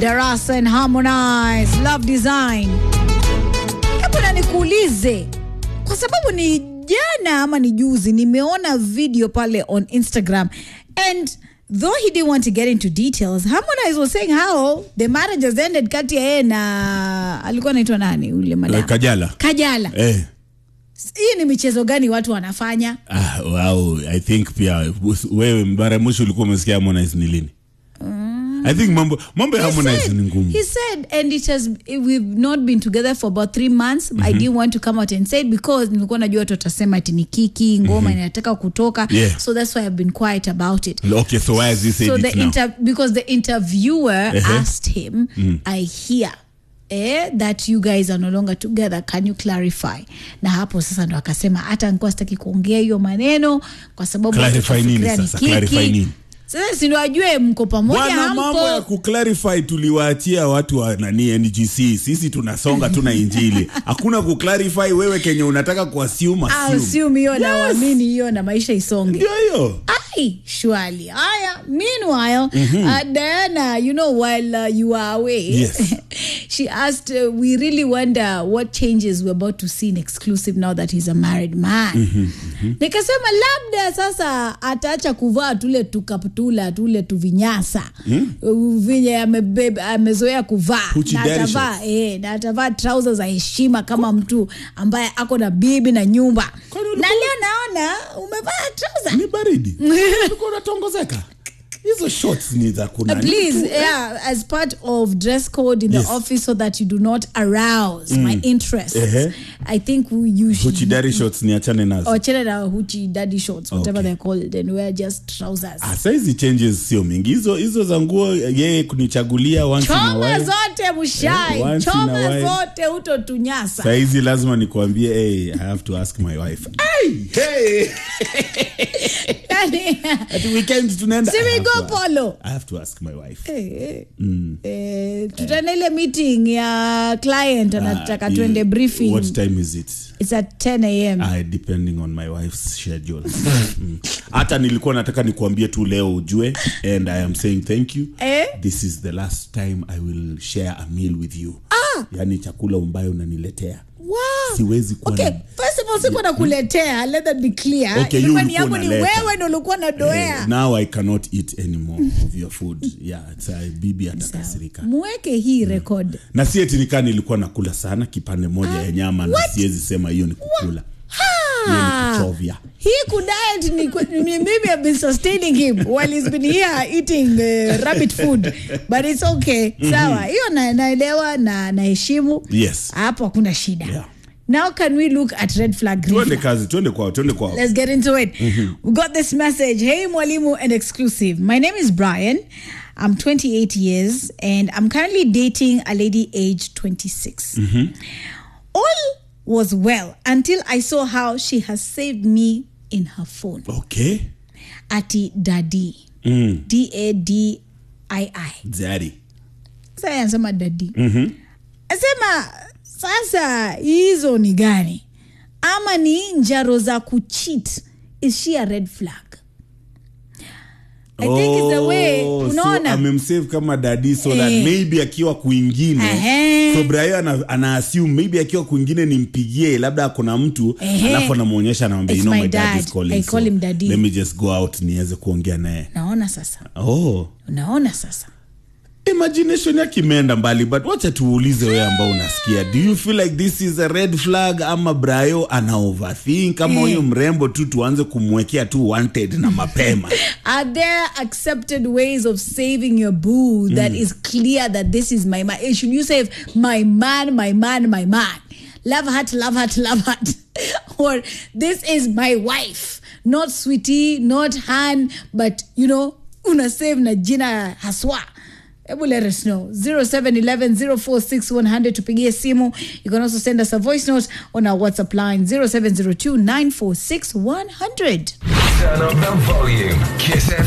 Darasa and Harmonize, Love Design. Hebu na nikuulize, kwa sababu ni jana ama ni juzi nimeona video pale on Instagram and though he didn't want to get into details Harmonize was saying how the marriage has ended kati ya yeye na alikuwa anaitwa nani ule madam Eh, Kajala. Kajala. Eh. Hii ni michezo gani watu wanafanya? Ah, wow, I think pia wewe mara ya mwisho ulikuwa umesikia Harmonize ni lini? I think mambo mambo ya He Harmonize said- ni ngumu. He said, and it has we've not been together for about three months. I didn't want to come out and say it because nilikuwa najua watu watasema ati ni kiki ngoma inataka kutoka. Yeah. So that's why I've been quiet about it. Okay, so why has he said so it the now? inter because the interviewer Uh-huh. asked him, I hear eh, that you guys are no longer together can you clarify na hapo sasa ndo akasema hata nikuwa sitaki kuongea hiyo maneno kwa sababu Clarify watu nini watafikiria ni sasa? kiki. Clarify nini? sasa si ndo ajue mko pamoja Bwana, mambo ya hampo kuclarify tuliwaachia watu wa nani NGC. Sisi tunasonga tuna injili. Hakuna kuclarify wewe kenye unataka kuassume assume. assume hiyo na uamini hiyo na maisha isonge Ndio hiyo. ai shwali haya meanwhile uh, diana you know while uh, you are away Yes. she asked uh, we really wonder what changes we're about to see in exclusive now that he's a married man nikasema labda sasa ataacha kuvaa tule tukaptula tule tuvinyasa uh, venye amebeba- amezoea kuvaa Hoochie na daddy atavaa shorts. eh, na atavaa trouser za heshima kama mtu ambaye ako na bibi na nyumba Kwani na ulikuwa- leo naona umevaa trouser Ni baridi. Ulikuwa unatongozeka. Hizo shorts ni za kuna Uh, please, yeah, as part of dress code in Yes. the office so that you do not arouse my interest. Ehe. I think you should. Huchidari shorts ni achane nazo. Or chana na hoochie daddy shorts, whatever Okay. they're called, and wear just trousers. Ah, saizi changes sio mingi hizo hizo za nguo yeye kunichagulia once in a Choma while. zote mshai, Eh, once in a choma while. zote utotunyasa. saizi lazima nikuambie hey, i have to ask my wife hey, hey. Yani, Ati weekend tunaenda Si I we have go to ask- polo. I have to ask my wife eh, eh, tutaenda ile meeting ya client anataka Ah, tuende you- briefing. what time is it It's at 10 a.m. Ah, depending on my wife's schedule Mm. hata nilikuwa nataka nikuambie tu leo ujue and i am saying thank you Eh? this is the last time i will share a meal with you ah. yani chakula ambayo unaniletea Wow. siwezi kuwa Okay, na- first of all sikuwa nakuletea let that be clear Okay, Ilikuwa you ni yangu ulikuwa ni unaleta. wewe ndo ulikuwa nadoea Eh, now i cannot eat anymore of your food yeah it's, uh, bibi atakasirika mweke hii record na si eti nikaa nilikuwa nakula sana kipande moja ya nyama na siwezi sema hiyo ni kukula hiyo ni kuchovya hii kudiet ni, kwe- ni mimi have been sustaining him while he's been here eating uh, rabbit food but it's okay sawa hiyo na, naelewa na naheshimu Yes. hapo hakuna shida Yeah. now can we look at red flag green tuende flag? kazi tuende kwao tuende kwao Let's get into it. We got this message. Hey, Mwalimu and exclusive. My name is Brian. I'm 28 years and I'm currently dating a lady aged 26. All was well until I saw how she has saved me in her phone. okay Ati Daddy. mm. D A D I I. zari Sasa yeye anasema dadi. Asema sasa hizo ni gani? Ama ni njaro za kucheat? Is she a red flag? I think it's the way Oh, so unaona amemsave kama dadi so that Eh. maybe akiwa kwingine Ehe. so brayo ana, ana assume maybe akiwa kwingine nimpigie labda akona mtu Ehe. alafu anamwonyesha anamwambia It's you know my my dad, is dad. calling I call so him daddy." let me just go out niweze kuongea naye naona sasa oh unaona sasa imagination yake imeenda mbali but wacha tuulize wewe ambao unasikia do you feel like this is a red flag ama brayo ana overthink ama Eh. huyu mrembo tu tuanze kumwekea tu wanted na mapema are there accepted ways of saving your boo that is clear that this is my man Eh, should you save my man my man my man love heart love heart love heart or this is my wife not sweetie not han but you know una save na jina haswa Ebu let us know 0711 046 100 tupigie simu you can also send us a voice note on our whatsapp line 0702 946 100 Turn up the volume. Kiss